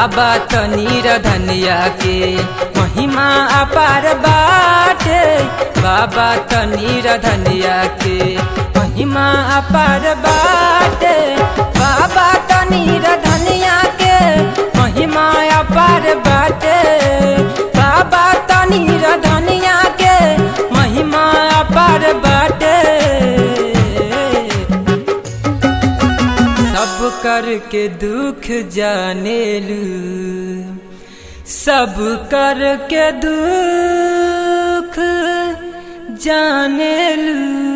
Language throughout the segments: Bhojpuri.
बाबा तनी धनिया के महिमा अपार बाटे बाबा तनी धनिया के महिमा अपार बाटे बाबा तनी धनिया के महिमा अपार बाटे बाबा तनी धनिया के महिमा अपार बाटे सब करके दुख जानेलू सब करके दुख जानेलू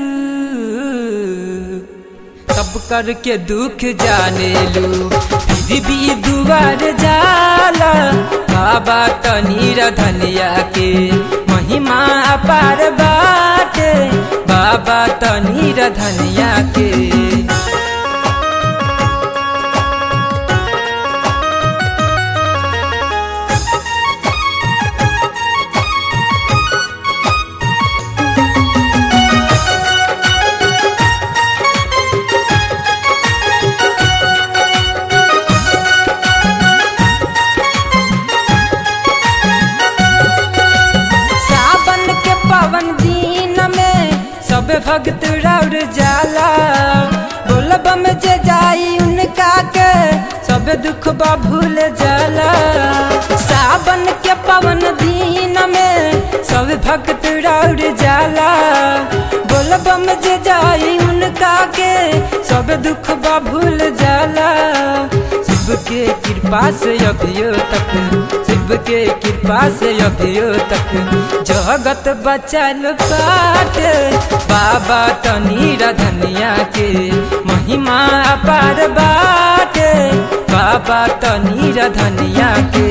सब करके दुख जानेलू फिर भी दुआर जाला बाबा तनीर धनिया के महिमा अपार बाटे बाबा तनीर धनिया के सावन के पावन दिन में सब भक्त रौर जाला बोलब में जे जाई उनका के सब दुख बा भूल जाला सावन के पावन दिन में सब भक्त रौर जाला बोलब में जे जाई उनका के सब दुख बा भूल जाला शिव के कृपा से अभियो तक शिव के कृपा से अभियो तक जगत बचल पाट बाबा तनीर धनिया के महिमा अपार बाटे बाबा तनीर धनिया के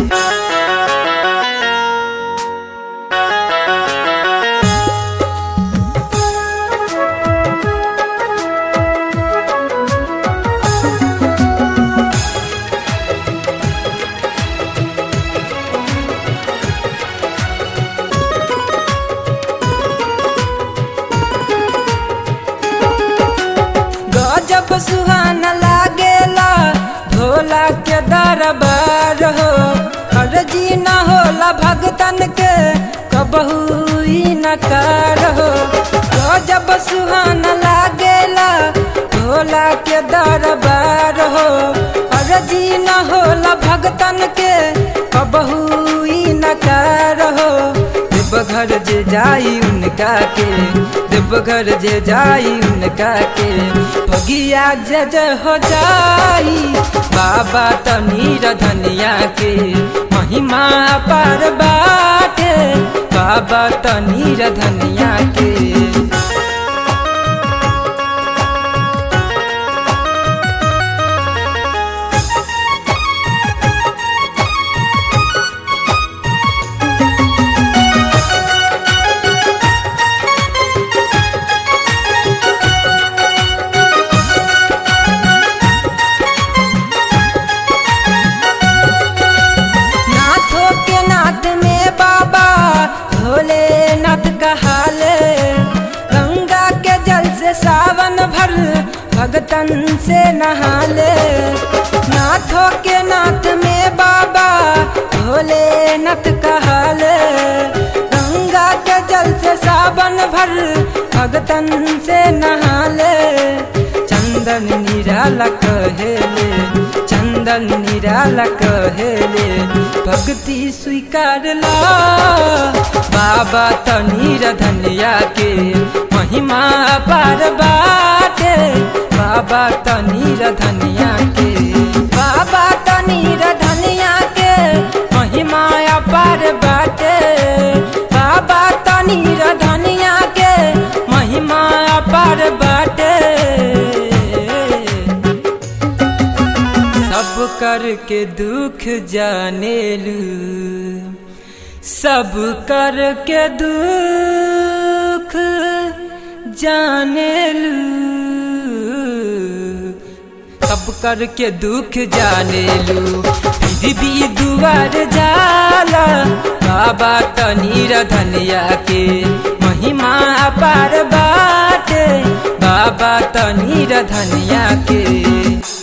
गजब सुहाना लागेला भोला के दरबार हो अर्जी न होला भगतन के कबहू ही नकार हो गजब सुहाना लागेला भोला के दरबार हो अर्जी न होला भगतन के कबहू ही नकार हो देवघर जे जाई उनका के देवघर जे जाई उनका के भगिया जय जय हो जाई बाबा तनीर धनिया के महिमा पार बाटे बाबा तनीर धनिया के नाथों के नाथ में बाबा भोलेनाथ कहाले गंगा के जल से सावन भर भगतन से नहाले नाथों के नाथ में बाबा भोलेनाथ कहाले गंगा के जल से सावन भर भगतन से नहाले चंदन निराला कहेले चंदन निराला कहेले भक्ति स्वीकार ला बाबा तनीर धनिया के महिमा पार बाटे बाबा तनीर धनिया के बाबा तनीर धनिया के महिमा पार बाटे बाबा तनीर धनिया के महिमा पार बाटे सब करके दुख जानेलू सब करके दुख जानेलू सब करके दुख जानेलू फिर भी दुआर जाला बाबा तनीर धनिया के महिमा अपार बाटे बाबा तनीर धनिया के